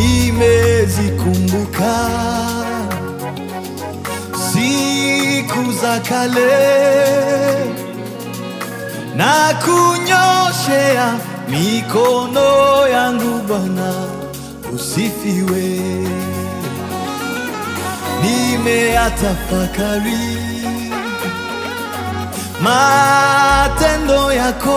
nimezikumbuka siku za kale na kunyoshea mikono yangu Bwana, usifiwe. Nimeyatafakari matendo yako,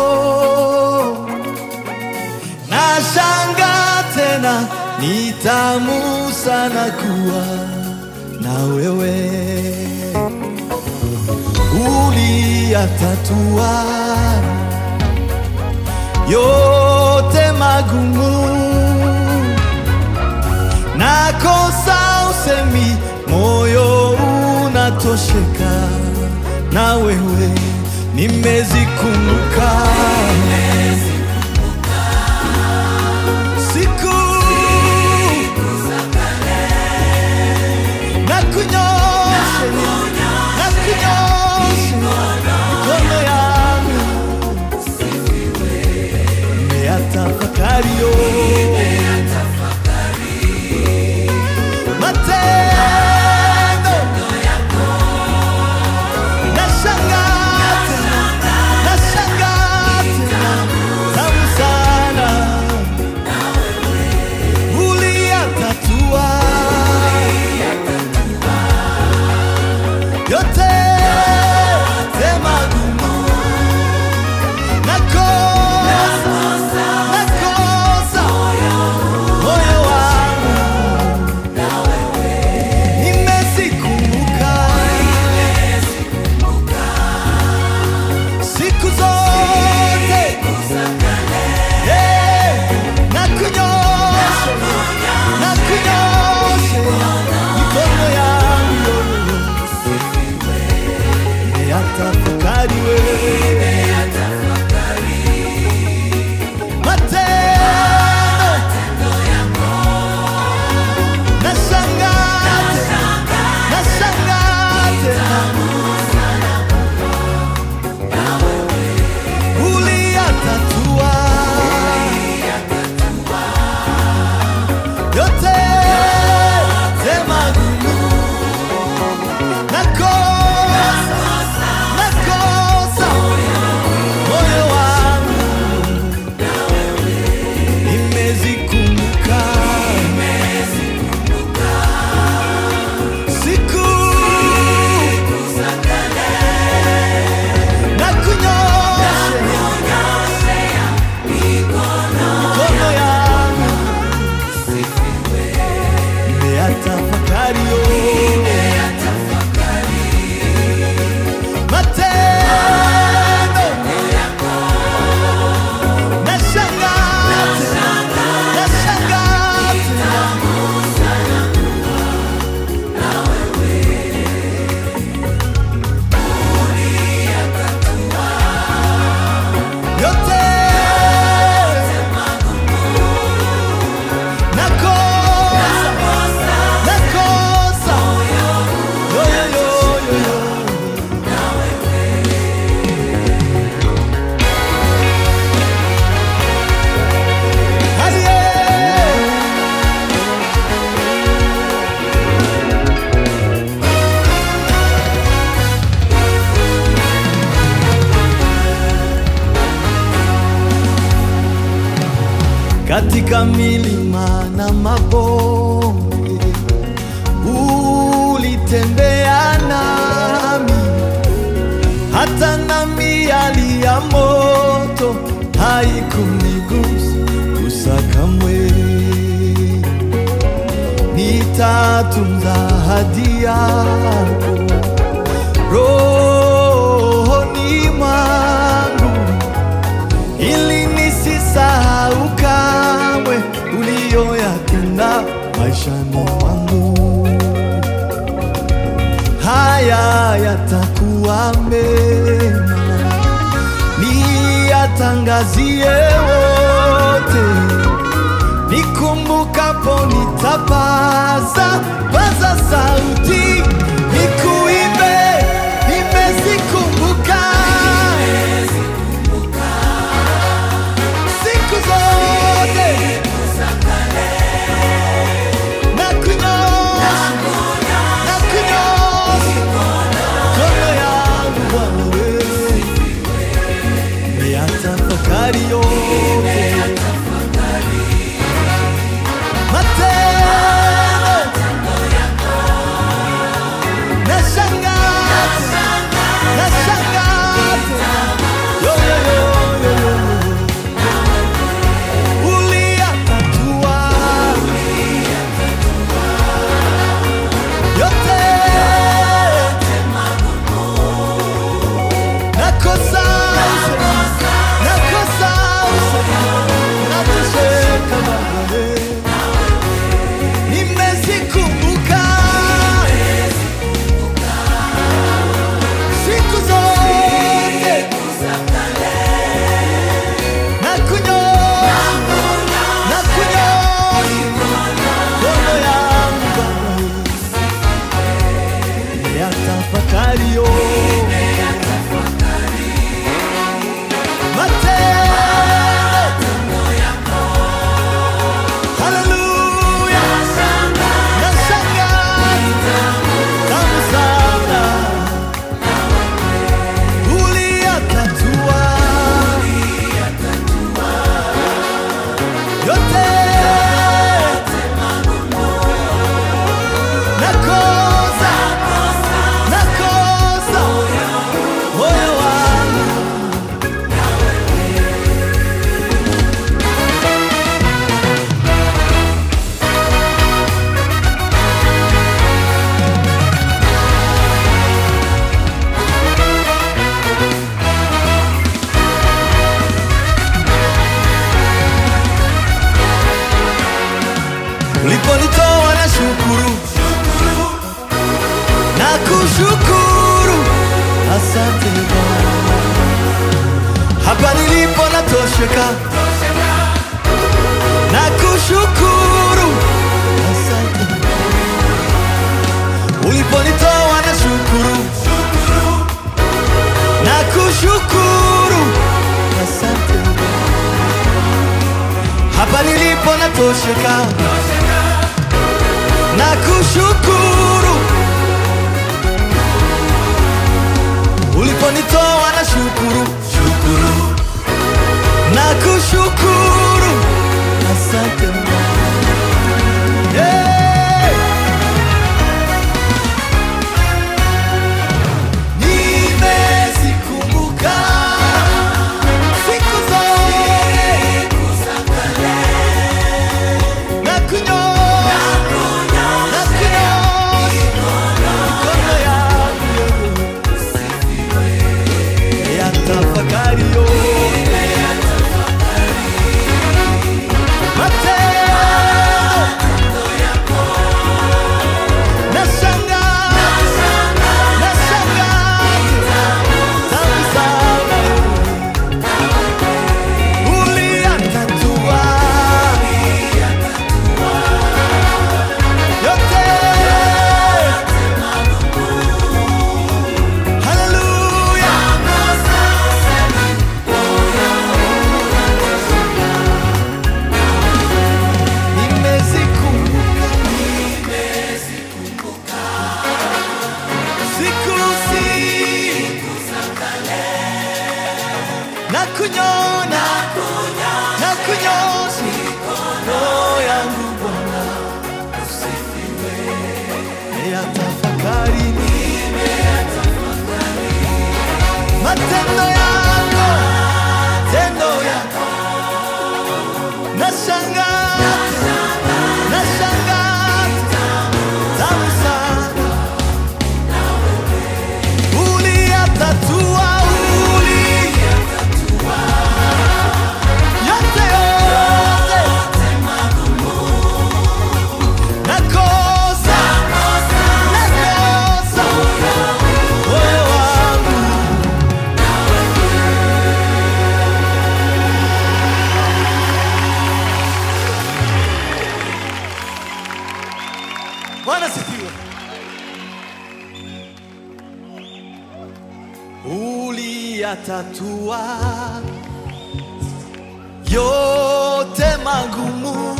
na shanga tena, ni tamu sana kuwa na wewe uliyatatua yote magumu, nakosa usemi, moyo unatosheka na wewe, nimezikumbuka siku na kunyoshe na kunyoshe mikono yangu nimeyatafakari yo matendo nashangaa tena nashangaa tena tamu sana uliyatatua yote magumu nakosa nakosa moyo wangu nimezikumbuka siku zote Eh, na kunyosha na kunyosha mikono yangu nimeyatafakari wewe matendo nashangaa tena nashangaa tena uliyatatua yote magumu nakosa nakosa moyo wangu nimezikumbuka siku na kunyoshe mikono yangu nimeyatafakari yo matendo nashangaa tena nashangaa tena yote nakosa nakosa yo yo yo yo yo Aye. katika milima na mabonde ulitembea nami, hata na miali ya moto haikunigusa kamwe. Nitatunza ahadi yako rohoni mwangu ili nisisahau kamwe uliyoyatenda maishani mwangu. Haya yatakuwa mema, niyatangazie wote, nikumbukapo nitapaza paza sauti, nikuimbe, nimezikumbuka siku zote nakushukuru, asante Bwana. Hapa nilipo natosheka, nakushukuru, asante uliponitoa na shukuru, nakushukuru, asante hapa nilipo natosheka, nakushukuru uliponitoa na shukuru, shukuru nakushukuru, asante Bwana. Hey! Nimezikumbuka siku zote na kunyoosha na kunyoosha mikono yangu ya tafakari yote matendo nashangaa nashangaa tamu sana uliyatatua yote haleluya nimezikumbuka siku siku na kunyona na kunyosha mikono yangu Bwana usifiwe ya tafakari matendo yako tendo yako nashangaa nashangaa tamu sana uliyatatua uli yote yote nakosa nakosa moyo wangu Bwana sifiwe. Uliyatatua yote magumu,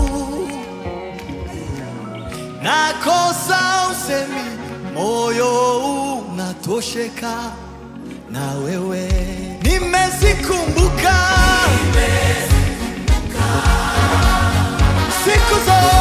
nakosa usemi, moyo unatosheka na wewe. Nimezikumbuka siku zote